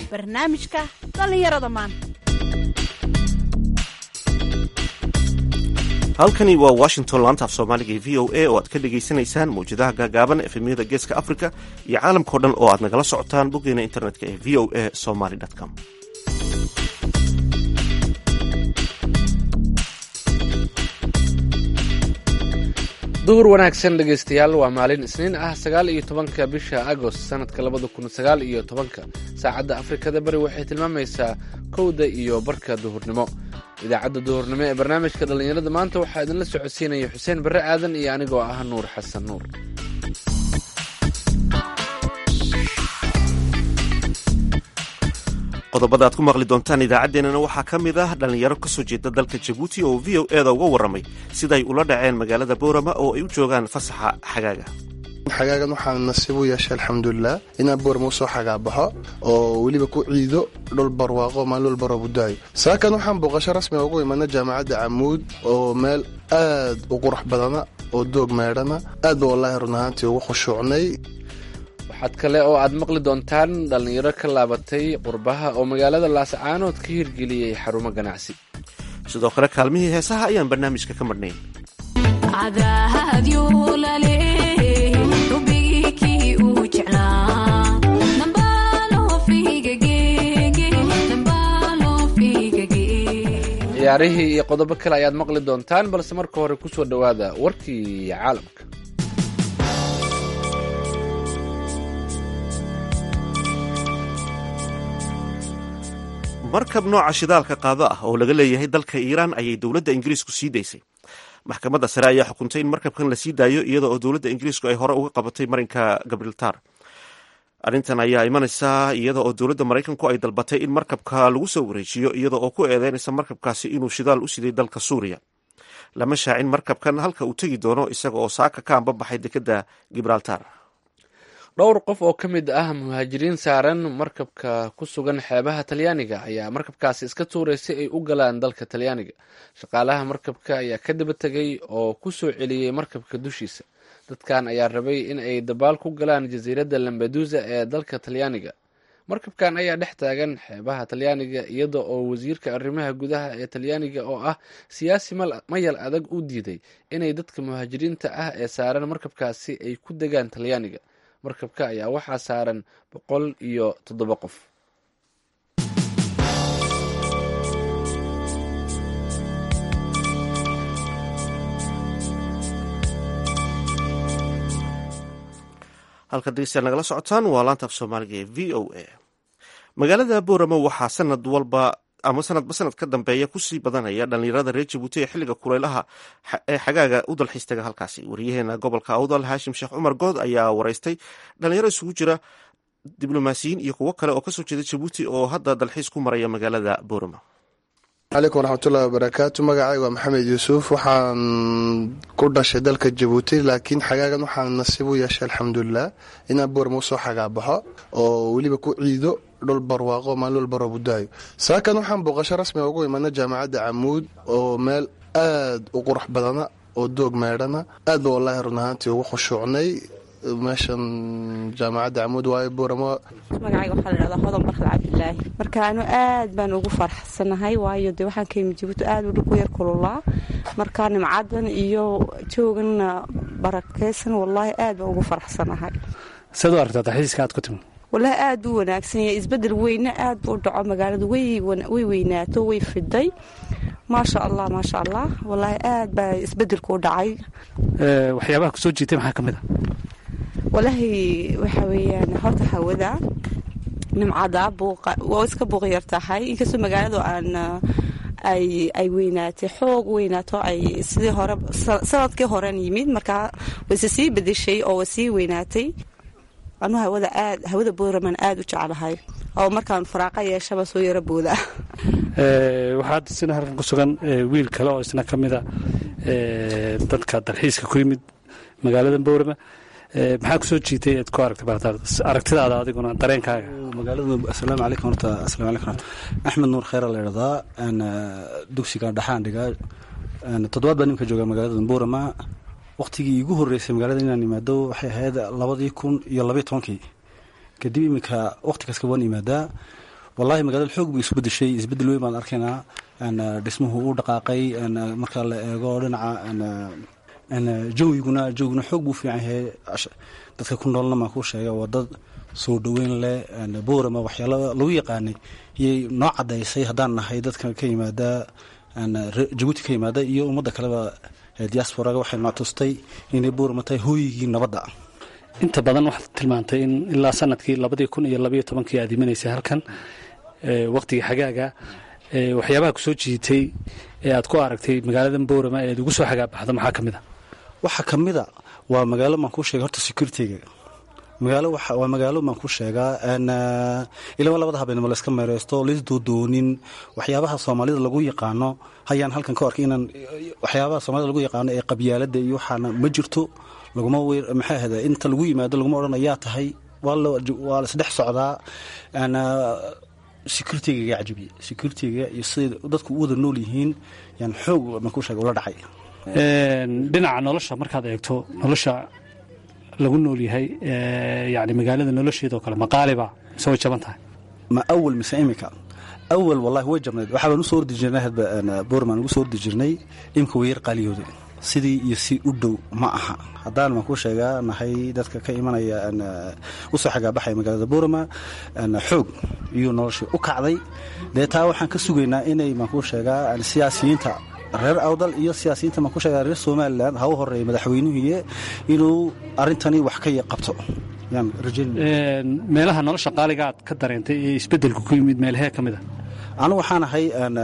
barnaamijka dhallinyarada maanta halkani waa washington laanta af soomaaliga ee v o a oo aad ka dhagaysanaysaan mawjadaha gaagaaban efemyada geeska africa iyo caalamkao dhan oo aad nagala socotaan boggeena internetka ee v o a somaly com duhur wanaagsan dhegaystayaal waa maalin isniin ah sagaal iyo tobanka bisha agost sanadka labada kun sagaal iyo tobanka saacadda afrikada bari waxay tilmaamaysaa kowda iyo barka duhurnimo idaacadda duhurnimo ee barnaamijka dhallinyarada maanta waxaa idinla socodsiinaya xuseen barre aadan iyo anigoo ah nuur xasan nuur qodobada aad ku maqli doontaan idaacaddeenana waxaa ka mid ah dhallinyaro ka soo jeeda dalka jabuuti oo v o eda uga warramay siday ula dhaceen magaalada boorama oo ay u joogaan fasaxa xagaaga xagaagan waxaan nasiib u yeeshay alxamdulilah inaan boorma usoo xagaabaxo oo weliba ku ciido dhul barwaaqo maalin walba roobudaayo saakan waxaan booqasho rasmiga ugu imana jaamacadda camuud oo meel aad u qurux badana oo doog meedhana aad ba wallaahi run ahaantii ugu khushuucnay waxaad kale oo aad maqli doontaan dhallinyaro ka laabatay qurbaha oo magaalada laascaanood ka hirgeliyey xarumo ganacsi sidoo kale kaalmihii heesaha ayaan barnaamijka ka madhnayn ciyaarihii iyo qodobo kale ayaad maqli doontaan balse marka hore ku soo dhowaada warkii caalamka markab nooca shidaalka qaado ah oo laga leeyahay dalka iiraan ayay dowladda ingiriisku sii daysay maxkamadda sare ayaa xukuntay in markabkan la sii daayo iyada oo dowladda ingiriisku ay hore uga qabatay marinka gabrieltar arrintan ayaa imanaysaa iyada oo dowladda maraykanku ay dalbatay in markabka lagu soo wareejiyo iyada oo ku eedeynaysa markabkaasi inuu shidaal u siday dalka suuriya lama shaacin markabkan halka uu tegi doono isaga oo saaka ka ambabaxay dekedda gibraltar dhowr qof oo ka mid ah muhaajiriin saaran markabka ku sugan xeebaha talyaaniga ayaa markabkaasi iska tuuray si ay u galaan dalka talyaaniga shaqaalaha markabka ayaa ka daba tegay oo ku soo celiyey markabka dushiisa dadkan ayaa rabay in ay dabaal ku galaan jasiiradda lambadusa ee dalka talyaaniga markabkan ayaa dhex taagan xeebaha talyaaniga iyada oo wasiirka arrimaha gudaha ee talyaaniga oo ah siyaasi mayal adag u diiday inay dadka muhaajiriinta ah ee saaran markabkaasi ay ku degaan talyaaniga markabka ayaa waxaa saaran boqol iyo toddoba qof halka degeystayaal nagala socotaan waa laanta af soomaaliga ee v o a magaalada boorama waxaa sanad walba ama sanadba sanad ka dambeeya kusii badanaya dhallinyarada reer jabuuti ee xilliga kuleylaha ee xagaaga u dalxiistaga halkaasi wariyaheena gobolka awdal haashim sheekh cumar good ayaa wareystay dhalinyaro isugu jira diblomaasiyiin iyo kuwo kale oo kasoo jeeda jabuuti oo hadda dalxiis ku maraya magaalada boorama calaykum waraxmatullahi wabarakaatu magacay waa maxamed yuusuf waxaan ku dhashay dalka jabuuti laakiin xagaagan waxaan nasiib u yeeshay alxamdulilah inaan boorma usoo xagaabaxo oo weliba ku ciido dhul barwaaqo maalin walba roobudaayo saakan waxaan booqasho rasmiga ugu imana jaamacadda camuud oo meel aad u qurux badana oo doog meedhana aad ba wallaahi run ahaantii ugu khushuucnay meeshan jaamacadda camuud waayo booramo magacayga waxaa la dhahdaa hodan barkad cabdilaahi marka anu aad baan ugu faraxsanahay waayo dee waxaan ka yimid jabuuti aad u dhulku yar kululaa marka nimcadan iyo jooganna barakeysan wallaahi aad baan ugu faraxsanahay saad u aragtaa dalxiiska aad ku timi wallaahi aad buu wanaagsan yahay isbedel weyne aad buu u dhaco magaaladu way weynaato way fiday maasha allah maasha allah wallaahi aad baa isbedelku u dhacay waxyaabaha kusoo jiitay maxaa ka mid a walaahi waxa weeyaan horta hawada nimcada buuqa waa iska buuq yar tahay inkastoo magaaladu aan ay weynaatay xoog weynaato ay sidii hore sanadkii horen yimid markaa wayse sii bedeshay oo way sii weynaatay anu hawada aad hawada booraman aad u jeclahay oo markaan faraaqa yeeshaba soo yara booda waxaad isna halkan ku sugan wiil kale oo isna ka mida dadka dalxiiska ku yimid magaalada boorama maxaa kusoo jiitay aad ku aragtay aragtidaada adiguna dareenkaaga magaalada asalaamu calaykum horta asalaamu calaykum horta axmed nuur kheyra la idhahdaa dugsiga dhaxaan dhigaa toddobaad baa nimka jooga magaalada boorama waqtigii iigu horeysay magaalada inaan imaado waxay ahayd labadii kun iyo labaiy tobankii kadib iminka waqti kaska waan imaadaa wallahi magaalada xoog bay isu bedeshay isbedel weyn baan arkaynaa dhismuhu u dhaqaaqay marka la eego dhinaca jawiguna jawiguna xoog buu fiican yahay dadka ku noolna maan ku sheega waa dad soo dhoweyn leh boorama waxyaala lagu yaqaanay iyay noo cadaysay haddaan nahay dadka ka yimaada jabuuti ka yimaada iyo ummadda kaleba diasporaga waxay noo tustay inay boorama tahay hooyigii nabadda inta badan waxaad tilmaantay in ilaa sanadkii labadii kun iyo labaiyo tobankii aad imanaysay halkan waqtigii xagaaga waxyaabaha ku soo jiitay ee aad ku aragtay magaaladan boorama ee aad ugu soo xagaabaxdo maxaa ka mid a waxaa ka mid a waa magaalo maan kuu sheega horta security-ga magaalo waa magaalo maan ku sheegaa ilama labada habeenimo layska meereysto laysdoodoonin waxyaabaha soomaalida lagu yaqaano hayaan halkan ka arkay inaan waxyaabaha soomaalida lagu yaqaano ee qabyaalada iyo waxaana ma jirto laguma wer maxaa ahda inta lagu yimaado laguma odhan ayaa tahay waa laisdhex socdaa security-ga gaa cajibiye security-ga iyo siday dadku u wada nool yihiin yaan xoog maan ku sheega ula dhacay dhinaca nolosha markaad eegto nolosha lagu nool yahay yani magaalada nolosheedao kale maqaaliba mise way jaban tahay ma awal mise imika awal wallahi way jabnayd waxaa baan usoo ordi jirnay hadba boorman ugu soo ordi jirnay imika way yar qaaliyooday sidii iyo si u dhow ma aha haddaan maan ku sheegaa nahay dadka ka imanaya usoo xagaabaxaya magaalada boorama xoog iyuu noloshii u kacday dee taa waxaan ka sugaynaa inay maan ku sheegaa siyaasiyiinta reer awdal iyo siyaasiyiinta maan ku sheegaa reer somalilan ha u horeeya madaxweynuhuye inuu arrintani wax ka qabto yaan rajaynaya meelaha nolosha qaaliga aad ka dareentay ee isbeddelku ku yimid meelahee ka mid a anu waxaan ahay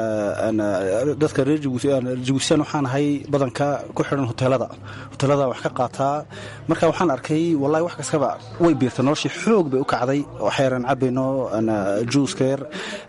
dadka reer jabuutisyan waxaan ahay badanka ku xidhan hoteelada hoteelada wax ka qaataa marka waxaan arkay wallahi wax kastaba way biirtay noloshii xoog bay u kacday waxyaraan cabayno juuska yar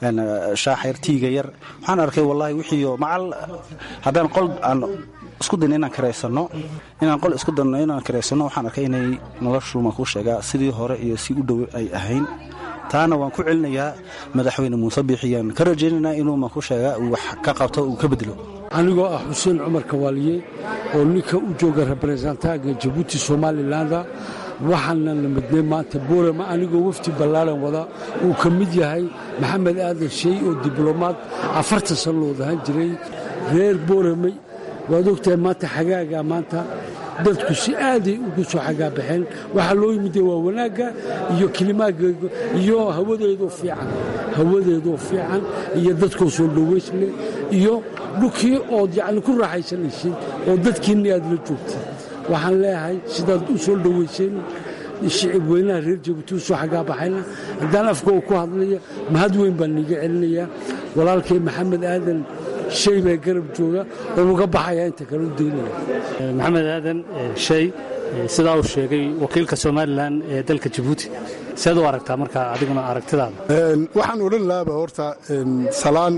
shaaxa yar tiiga yar waxaan arkay wallahi wixiio macal haddaan qol aan isku dayno inaan karaysano inaan qol isku dayno inaan karaysano waxaan arkay inay noloshu maan ku sheegaa sidii hore iyo si u dhow ay ahayn taana waan ku celinayaa madaxweyne muuse biixiyaan ka rajaynaynaa inuu maan ku sheegaa uu wax ka qabto uu ka bedelo anigoo ah xuseen cumar kawaaliye oo ninka u jooga rebrezentaanka jabuuti somalilanda waxaana la midnay maanta boorama anigoo wafdi ballaaran wada uu ka mid yahay maxamed aadan shey oo diblomaad afartan san loo dahan jiray reer boorame waad ogtahay maanta xagaaga maanta dadku si aaday ugu soo xagaabaxeen waxaa loo yimide waa wanaagga iyo kilimaagga iyo hawadeedoo fiican hawadeedoo fiican iyo dadkoo soo dhowaysle iyo dhulkii ood yacni ku raaxaysanaysid oo dadkiinni aad la joogtid waxaan leeyahay sidaad u soo dhowayseen shicib weynaha reer jabuuti u soo xagaabaxayna haddaan afka uu ku hadlaya mahad weyn baan niiga celinayaa walaalkay maxamed aadan shay baa garab jooga oo uga baxaya inta kale u daynaya maxamed aadan shay sidaa uu sheegay wakiilka somalilan ee dalka jabuuti seed u aragtaa markaa adiguna aragtidaada waxaan odhan lahaaba horta salaan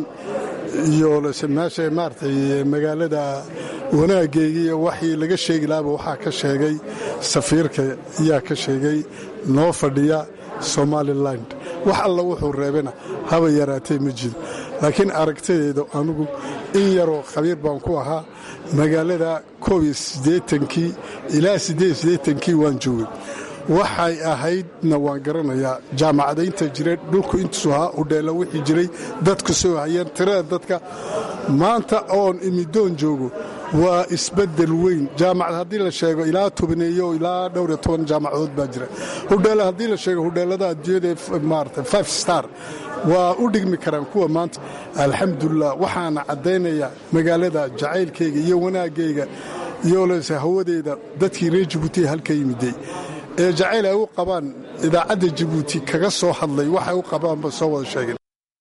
iyo meesha maaragtay magaalada wanaaggeygii iyo waxii laga sheegi lahaaba waxaa ka sheegay safiirka yaa ka sheegay noo fadhiya somaliland wax alla wuxuu reebana haba yaraatee ma jiro laakiin aragtadeeda anugu in yaroo khabiir baan ku ahaa magaalada koob iyo siddeetankii ilaa siddeed iyo siddeetankii waan joogay waxay ahaydna waan garanayaa jaamacadaynta jira dhulku intuusu ahaa udheela wixii jiray dadku soo hayeen tirada dadka maanta oon imidoon joogo waa isbedel weyn jaamacad haddii la sheego ilaa tobaneeyo ilaa dhowr iyo toban jaamacadood baa jira hudheela haddii la sheego hudheelada adduunyada maarata five star waa u dhigmi karaan kuwa maanta alxamdulilah waxaana caddaynaya magaalada jacaylkayga iyo wanaagayga iyo lese hawadeeda dadkii reer jabuuti halka yimiday ee jacayl ay u qabaan idaacadda jabuuti kaga soo hadlay waxay u qabaanba soo wada sheegeen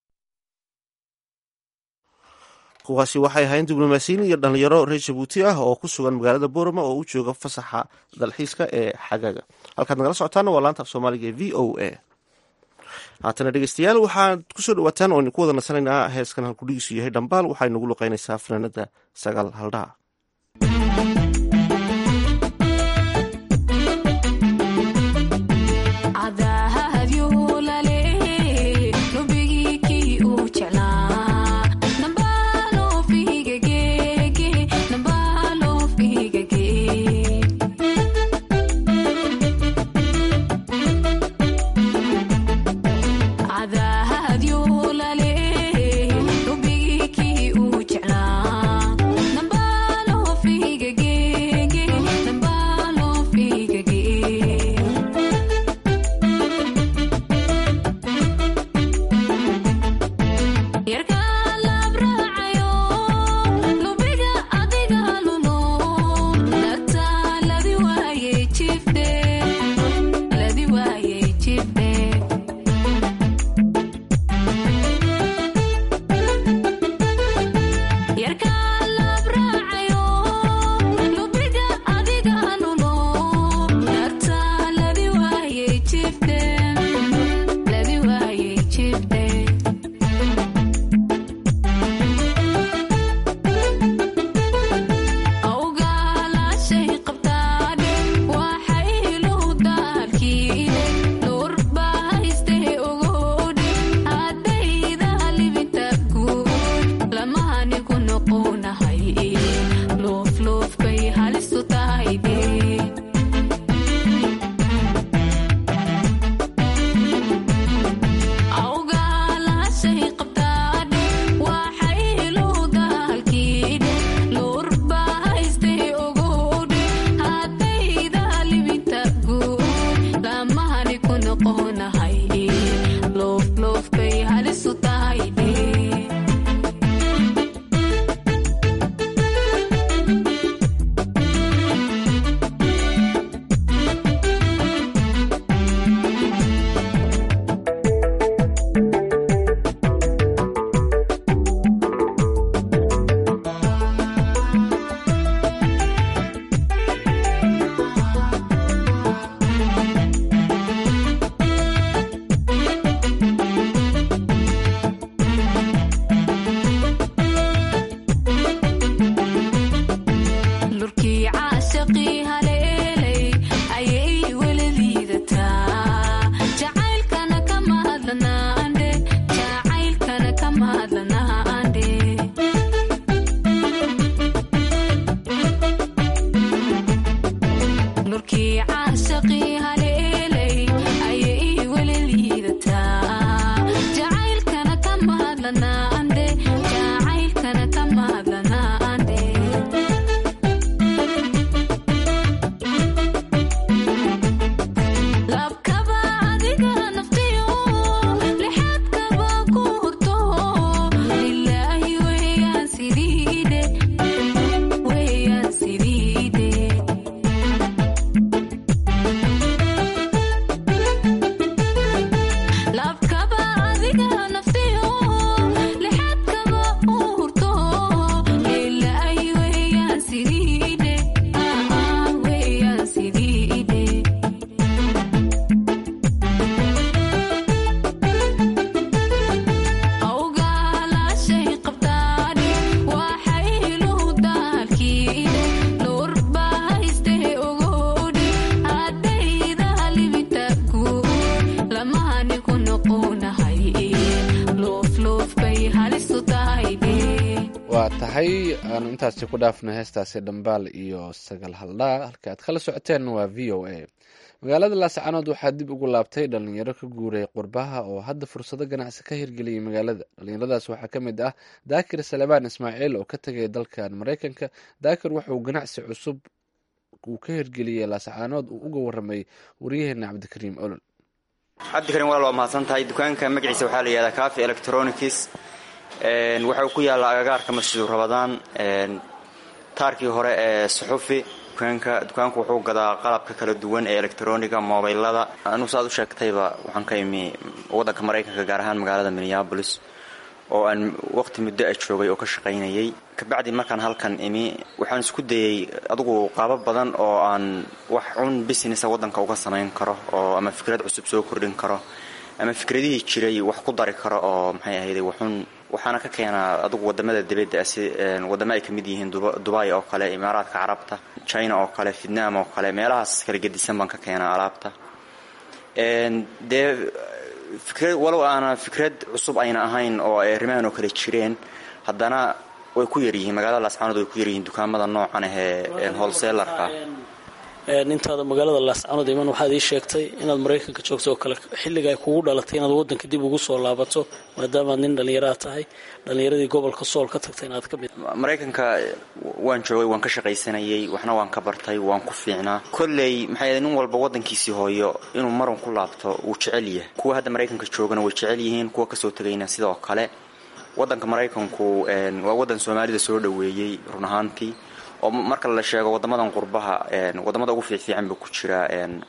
kuwaasi waxay ahayn diblomaasiyiin iyo dhallinyaro reer jabuuti ah oo ku sugan magaalada boorama oo u jooga fasaxa dalxiiska ee xagaaga halkaad nagala socotaana waa laanta af soomaaliga ee v o a haatana dhegeystayaal waxaad kusoo dhawaataan oo idinku wada nasanaynaa heeskan halkudhigiisu yahay dhambaal waxay nagu luqeynaysaa fanaanada sagaal haldhaa عذا هديو waa tahay aanu intaasi ku dhaafno heestaasi dhambaal iyo sagal haldhaa halka aad kala socoteen waa v o a magaalada laascanood waxaa dib ugu laabtay dhalinyaro ka guuray qurbaha oo hadda fursado ganacsi ka hirgeliyay magaalada dhalinyaradaas waxaa ka mid ah daakir salebaan ismaaciil oo ka tegay dalkan maraykanka daakir wuxuu ganacsi cusub uu ka hirgeliyey laascanood uu uga waramay waryaheena cabdikariim olol cabdikariim walaal waa mahadsan tahay dukaanka magaciisa waxaa la yihahdaa cafe electronics waxa uu ku yaallaa agagaarka masjidu rabadaan taarkii hore ee suxufi dukaanka dukaanku wuxuu gadaa qalabka kala duwan ee electroniga mobilada anugu saaad u sheegtayba waxaan ka imi waddanka maraykanka gaar ahaan magaalada minneabolis oo aan waqti muddo a joogay oo ka shaqaynayay kabacdi markaan halkan imi waxaan isku dayey adugu qaabo badan oo aan wax cun businessa waddanka uga samayn karo oo ama fikrad cusub soo kordhin karo ama fikradihii jiray wax ku dari karo oo maxay ahayday waxun waxaana ka keenaa adugu wadamada dibadda si wadamo ay ka mid yihiin dubai oo kale imaaraadka carabta china oo kale vietnam oo kale meelahaas kala gedisan baan ka keenaa alaabta dee fikrad walow aana fikrad cusub ayna ahayn oo ay arrimahan oo kale jireen haddana way ku yaryihiin magaalada laascaanood way ku yaryihiin dukaamada noocan ah ee holselarka intaada magaalada laascanood iman waxaad ii sheegtay inaad maraykanka joogto oo kale xilliga ay kugu dhalatay inaad waddanka dib ugu soo laabato maadaamaad nin dhallinyaraha tahay dhallinyaradii gobolka sool ka tagtay inaad ka mid maraykanka waan joogay waan ka shaqaysanayay waxna waan ka bartay waan ku fiicnaa kolley maxay nin walba waddankiisii hooyo inuu marun ku laabto wuu jecel yahay kuwa hadda maraykanka joogana way jecel yihiin kuwa kasoo tegayna sidoo kale waddanka maraykanku waa waddan soomaalida soo dhoweeyey run ahaantii oo marka la sheego wadamadan qurbaha wadamada ugu fiicfiican buu ku jiraa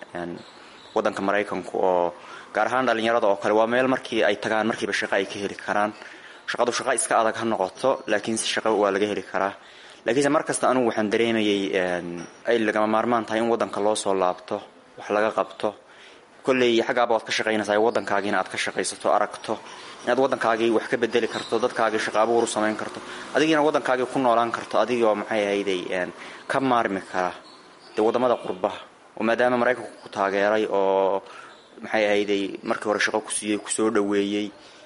wadanka maraykanku oo gaar ahaan dhalinyarada oo kale waa meel markii ay tagaan markiiba shaqo ay ka heli karaan shaqadu shaqo iska adag ha noqoto laakiinse shaqo waa laga heli karaa laakiinse markasta anugu waxaan dareemayay ay lagama maarmaan tahay in wadanka loo soo laabto wax laga qabto kolley xaggaaba waad ka shaqaynaysaa waddankaagiina aad ka shaqaysato aragto inaad waddankaagii wax ka bedeli karto dadkaagii shaqa abuur u samayn karto adigiina waddankaagii ku noolaan karto adigoo maxay ahayday ka maarmi kara dee waddamada qurbaha oo maadaama maraykanku ku taageeray oo maxay ahayday markii hore shaqo ku siiyey kusoo dhoweeyey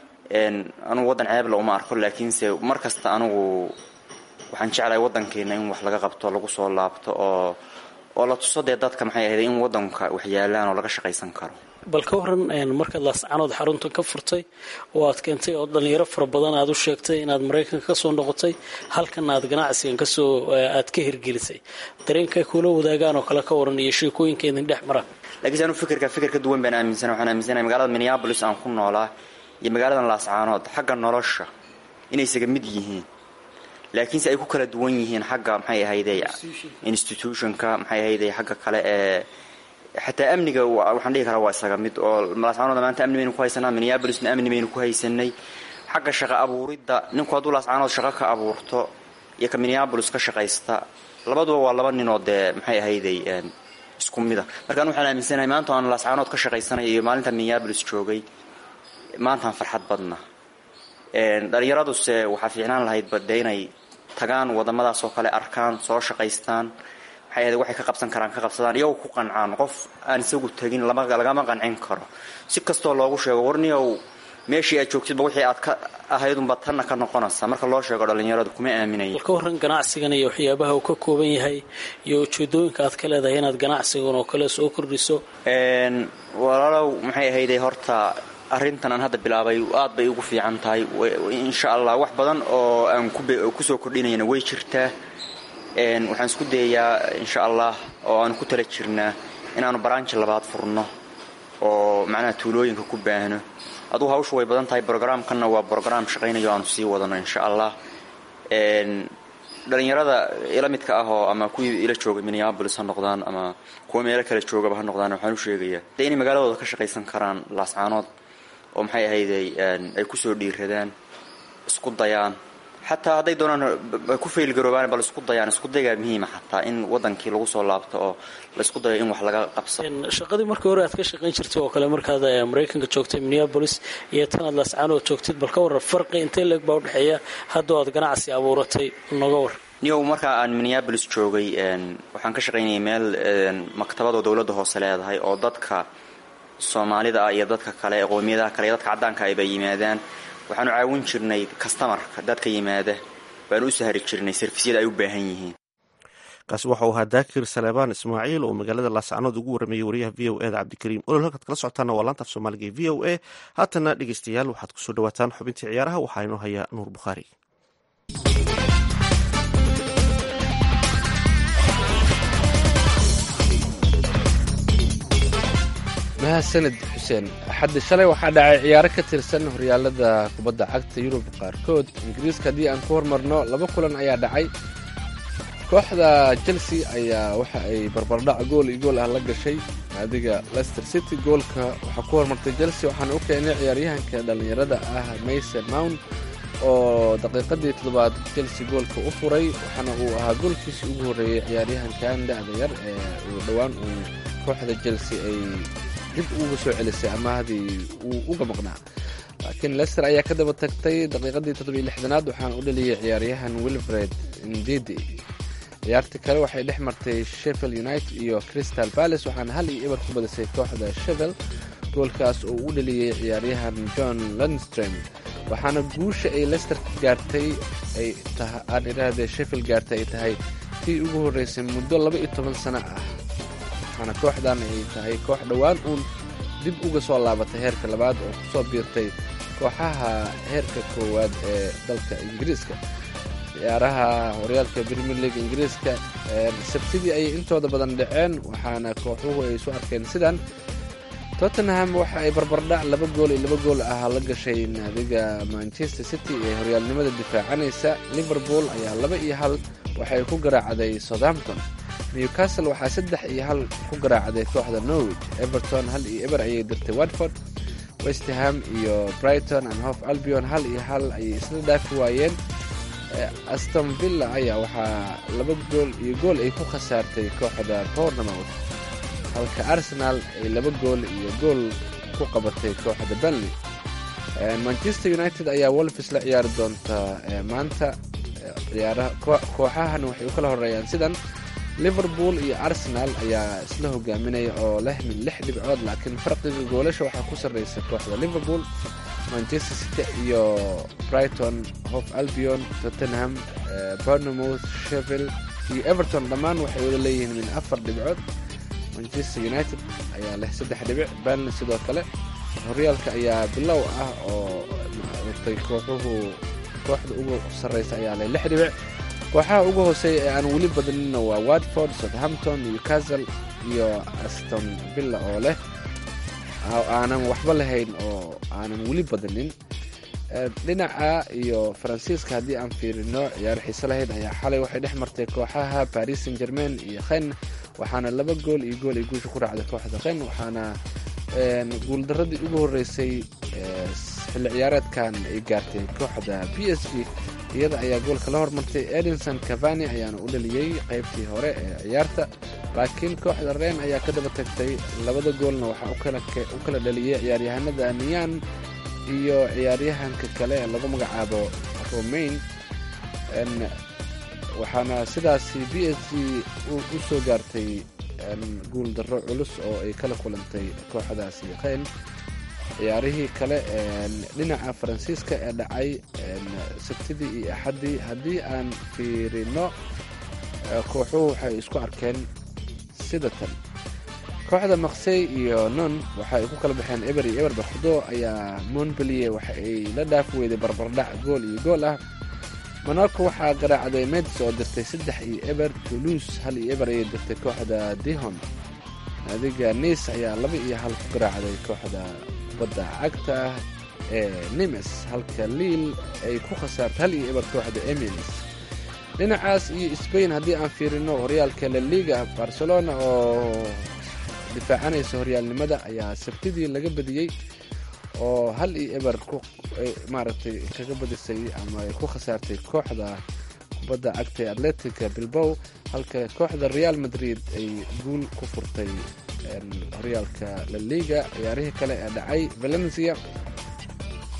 anugu waddan ceebla uma arko laakiinse mar kasta anugu waxaan jeclahay waddankeena in wax laga qabto lagu soo laabto oo oo la tuso dee dadka maxay ahayday in waddanka wax yaalaan oo laga shaqaysan karo bal ka waran markaad laascanood xaruntan ka furtay oo aad keentay oo dhalinyaro fara badan aad u sheegtay inaad maraykanka kasoo noqotay halkana aad ganacsigan kasoo aad ka hirgelisay dareenkay kula wadaagaan oo kale ka waran iyo sheekooyinka idin dhex mara laakiinse anu fikirka fikir ka duwan baan aaminsana waxaan aaminsanahay magaalada minneabolis aan ku noolaa iyo magaaladan laascaanood xagga nolosha inay isaga mid yihiin laakiinse ay ku kala duwan yihiin xagga maxay ahayday institutionka maxay ahayday xagga kale ee xataa amniga waxaan dhihi karaa waa isaga mid oo laascaanoodna maanta amni baynu ku haysanaa minneabolisna amni baynu ku haysanay xagga shaqa abuuridda ninku hadduu laascaanood shaqo ka abuurto iyo ka minneabolis ka shaqaysta labaduba waa laba ninoo dee maxay ahayday isku mida markaan waxaan aaminsanahay maanta aan laascaanood ka shaqaysanay iyo maalinta minneabolis joogay maantaan farxad badna dhalinyaraduse waxaa fiicnaan lahaydba dee inay tagaan wadamadaas oo kale arkaan soo shaqaystaan maxay ahayd waxay ka qabsan karaan ka qabsadaan iyagoo ku qancaan qof aan isagu tegin lagama qancin karo si kastoo loogu sheego warniyow meeshii aad joogtidba wixii aad ka ahaydunba tanna ka noqonaysa marka loo sheego dhalinyaradu kuma aaminaya bal ka waran ganacsigan iyo waxyaabaha uu ka kooban yahay iyo ujeedooyinka aad ka leedahay inaad ganacsigan oo kale soo kordhiso walaalow maxay ahayday horta arrintan aan hadda bilaabay aad bay ugu fiican tahay insha allah wax badan oo aan kusoo kordhinayna way jirtaa waxaan isku dayayaa insha allah oo aanu ku tala jirnaa inaanu baraanji labaad furno oo macnaha tuulooyinka ku baahno adugu hawshu way badan tahay brograamkanna waa brograam shaqaynayo aanu sii wadano insha allah dhalinyarada ila midka ah oo ama kuwii ila joogay minneabolis ha noqdaan ama kuwa meelo kale joogaba ha noqdaan waxaan u sheegayaa dee inay magaaladooda ka shaqaysan karaan laascaanood oo maxay ahayday ay kusoo dhiiradaan isku dayaan xataa hadday doonaan ku faylgaroobaan bal isku dayaan isku daygaa muhiima xataa in wadankii lagu soo laabto oo laisku dayo in wax laga qabsado shaqadii markii hore aad ka shaqayn jirtay oo kale markaad maraykanka joogtay minneabolis iyo tanaad laascaanood joogtid bal ka waran farqi intee leeg baa udhexeeya haddoo aad ganacsi abuuratay noga war niyow markaa aan minneabolis joogay waxaan ka shaqaynayay meel maktabadoo dowladda hoose leedahay oo dadka soomaalida ah iyo dadka kale ee qoomiyadaha kale iyo dadka caddaanka ayba yimaadaan waxaanu caawin jirnay kastamarka dadka yimaada baanu u sahri jirnay sarfisyada ay u baahan yihiin kaasi waxau ahaa daakir saleebaan ismaaciil oo magaalada laascanood ugu warramayay wariyaha v o eda cabdikariim olol halkaad kala socotaana waa laantaaf soomaaliga ee v o a haatana dhegeystayaal waxaad kusoo dhawaataan xubintii ciyaaraha waxaa inoo haya nuur bukhaari mahadsanid xuseen axaddi shalay waxaa dhacay ciyaaro ka tirsan horyaalada kubadda cagta yurub qaarkood ingiriiska haddii aan ku hormarno laba kulan ayaa dhacay kooxda chelsea ayaa waxa ay barbardhac gool iyo gool ah la gashay naadiga lester city goolka waxaa ku hormartay chelsea waxaana u keenay ciyaaryahanka dhallinyarada ah mason mount oo daqiiqadii toddobaad chelsea goolka u furay waxaana uu ahaa goolkiisii ugu horreeyey ciyaaryahankan da-da yar ee uu dhowaan uu kooxda chelsea ay dib uga soo celisay amahdii uu uga maqnaa laakiin lester ayaa ka daba tagtay daqiiqadii toddobiyo lixdanaad waxaana u dhaliyey ciyaaryahan wilfred ndidi ciyaartii kale waxay dhex martay sheffield united iyo crystal palace waxaana hal iyo eber ku badisay kooxda sheffield goolkaas oo u dhaliyey ciyaaryahan john lundstrem waxaana guusha ay lester gaartay ay aan idhaahdee sheffield gaartay ay tahay tii ugu horreysay muddo laba iyo toban sano ah waxaana kooxdan ay tahay koox dhowaan uun dib uga soo laabatay heerka labaad oo ku soo biirtay kooxaha heerka koowaad ee dalka ingiriiska ciyaaraha horyaalka premier league ingiriiska sabtidii ayay intooda badan dhaceen waxaana kooxuhu ay isu arkeen sidan tottenham waxa ay barbardhac laba gool iyo laba gool ah la gashay naadiga manchester city ee horyaalnimada difaacanaysa liverpool ayaa laba iyo hal waxay ku garaacday southampton newcastle waxaa saddex iyo hal ku garaacday kooxda norwich everton hal iyo eber ayay dirtay watford westham iyo brighton and hof albion hal iyo hal ayay isla dhaafi waayeen aston villa ayaa waxaa laba gool iyo gool ay ku khasaartay kooxda bournemouth halka arsenal ay laba gool iyo gool ku qabatay kooxda benley manchester united ayaa wolfis la ciyaari doonta maanta kooxahan waxay u kala horeeyaan sidan liverpool iyo arsenal ayaa isla hogaaminaya oo leh min lix dhibcood laakiin farqiga goolasha waxaa ku sarreysa kooxda liverpool manchester city iyo brighton hof albion tottenham bournemouth sheffield iyo everton dhammaan waxay wada leeyihiin min afar dhibcood manchester united ayaa leh saddex dhibic banley sidoo kale horyaalka ayaa bilow ah oo maaragtay kooxuhu kooxda ugu sarreysa ayaa leh lix dhibic kooxaha ugu hooseeya ee aan weli badaninna waa watford southampton newcastle iyo aston villa oo leh aanan waxba lahayn oo aanan weli badanin dhinaca iyo faransiiska haddii aan fiirino ciyaar xiise lahayd ayaa xalay waxay dhex martay kooxaha paris saint germain iyo khen waxaana laba gool iyo gool ay guusha ku raacday kooxda khen waxaana guuldaradii ugu horreysay xilli ciyaareedkan ay gaartay kooxda b s g iyada ayaa goolka la hormartay edinson cavani ayaana u dhaliyey qaybtii hore ee ciyaarta laakiin kooxda reen ayaa ka daba tagtay labada goolna waxaa u kala dhaliyey ciyaaryahanada niyan iyo ciyaaryahanka kale ee lagu magacaabo romain waxaana sidaasi b s g u soo gaartay guul darro culus oo ay kala kulantay kooxdaasi kheyn ciyaarihii kale dhinaca faransiiska ee dhacay sabtidii iyo axaddii haddii aan fiirino kooxuhu waxay isku arkeen sida tan kooxda maksey iyo non waxa ay ku kala baxeen eber iyo eber bakdo ayaa montbelier waxa ay la dhaafi weyday barbardhac gool iyo gool ah monaco waxaa garaacday meds oo dirtay saddex iyo eber toulouse hal iyo eber ayay dirtay kooxda dihon naadiga nice ayaa laba iyo hal ku garaacday kooxda kubadda cagta ah ee nimes halka liil ay ku khasaartay hal iyo eber kooxda emils dhinacaas iyo sbain haddii aan fiirino horyaalka laliga barcelona oo difaacanaysa horyaalnimada ayaa sabtidii laga badiyey oo hal iyo eber maaragtay kaga badisay ama ay ku khasaartay kooxda kubadda cagta ee atletica bilbow halka kooxda real madrid ay guul ku furtay horyaalka laliga ciyaarihii kale ee dhacay valencia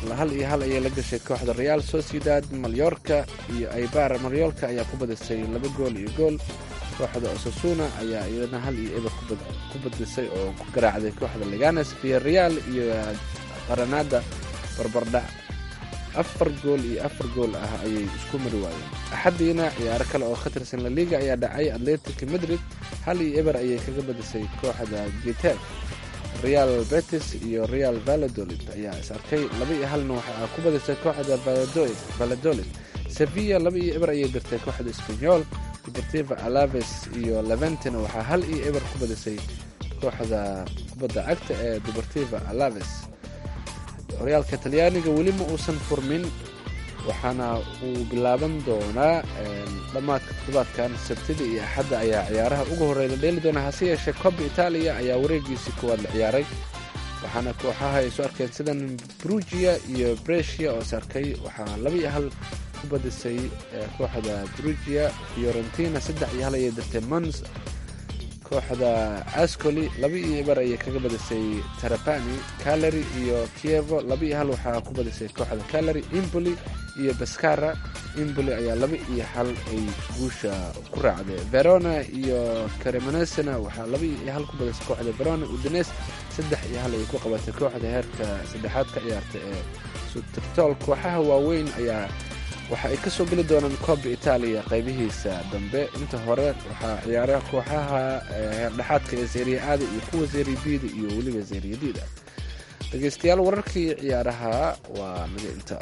hal iyo hal ayay la gashay kooxda real sociedad malyorka iyo aibar maryolka ayaa ku badisay laba gool iyo gool kooxda osasuna ayaa iyadana hal iyo eber ku badisay oo ku garaacday kooxda leganes via real iyo qaranada barbardhac afar gool iyo afar gool ah ayay isku mari waayeen axadiina ciyaaro kale oo ka tirsan laliga ayaa dhacay atletic madrid hal iyo eber ayay kaga badisay kooxda gitef real betis iyo real valadolid ayaa is arkay laba iyo halna waxaa ku badisay kooxda valadolid sevilla laba iyo eber ayay dirtay kooxda spanyol deportiva alaves iyo leventina waxaa hal iyo eber ku badisay kooxda kubadda cagta ee deportiva alaves horyaalka talyaaniga weli ma uusan furmin waxaana uu bilaaban doonaa dhammaadka toddobaadkan sabtida iyo axadda ayaa ciyaaraha ugu horreey la dheeli doonaa hase yeeshee koba itaaliya ayaa wareegiisii koowaad la ciyaaray waxaana kooxaha ay soo arkeen sidan brugia iyo bresia oo is arkay waxaa laba iyo hal ku badisay kooxda brugia fiorentina saddex iyo hal ayay dirtay mons kooxda ascoli laba iyo eber ayay kaga badisay tarapani calary iyo kievo laba iyo hal waxaa ku badisay kooxda calary imboli iyo baskara imboli ayaa laba iyo hal ay guusha ku raacday verona iyo cremonesena waxaa laba iyo hal ku badisay kooxda verona udines saddex iyo hal ayay ku qabatay kooxda heerka saddexaad ka ciyaarta ee sutertol kooxaha waaweyn ayaa waxa ay ka soo geli doonaan kooba itaaliya qaybihiisa dambe inta hore waxaa ciyaara kooxaha heerdhexaadka ee seeriya aada iyo kuwa seeriya bida iyo weliba seeriya dida dhegeystayaal wararkii ciyaaraha waa naga inta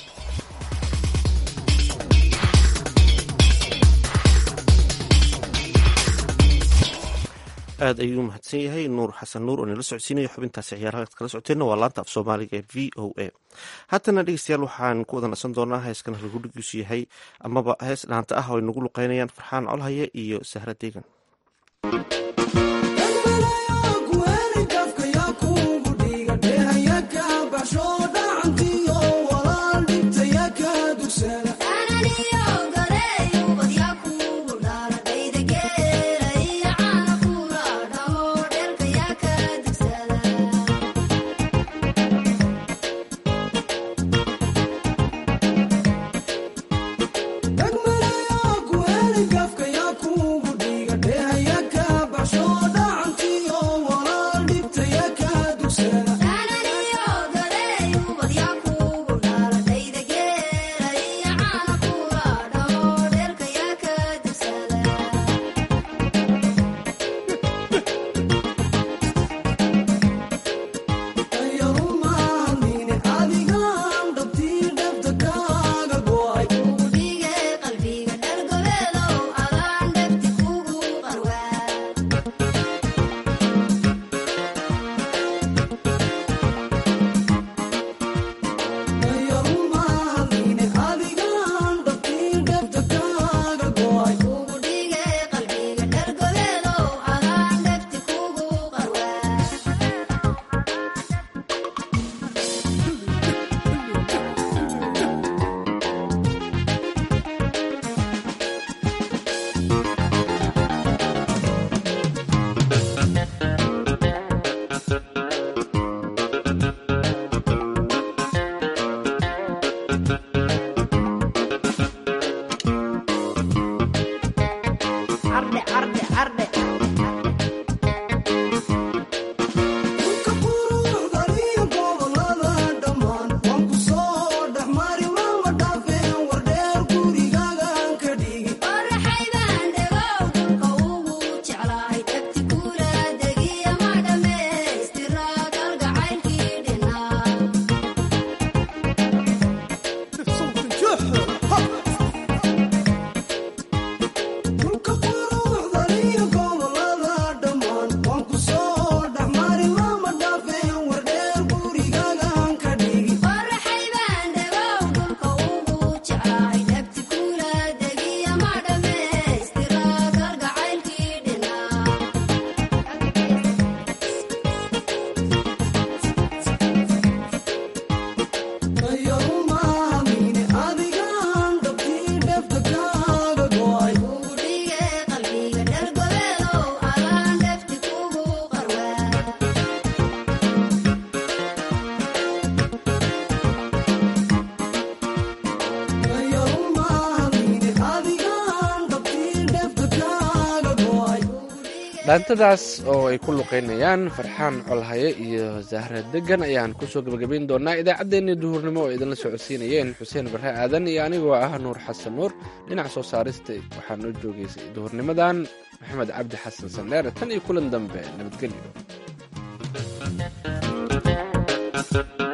aad ayuu mahadsan yahay nuur xasan nuur oo nala socodsiinaya xubintaasi ciyaaraha kala socoteenna waa laanta af soomaaliga ee v o a haatana dhegeystayaal waxaan ku wada nasan doonaa heeskan halgudhigiisu yahay amaba hees dhaanta ah oo ay nagu luqeynayaan farxaan colhaye iyo sahra deegan Go dhaantadaas oo ay ku luqeynayaan farxaan colhaye iyo zahra degan ayaan kusoo gebagabayn doonaa idaacaddeenii duhurnimo oo idinla socodsiinayeen xuseen barre aadan iyo anigoo ah nuur xasan nuur dhinaca soo saarista waxaa noo joogaysay duhurnimadan maxamed cabdi xasan saneere tan iyo kulan dambe nabadgelyo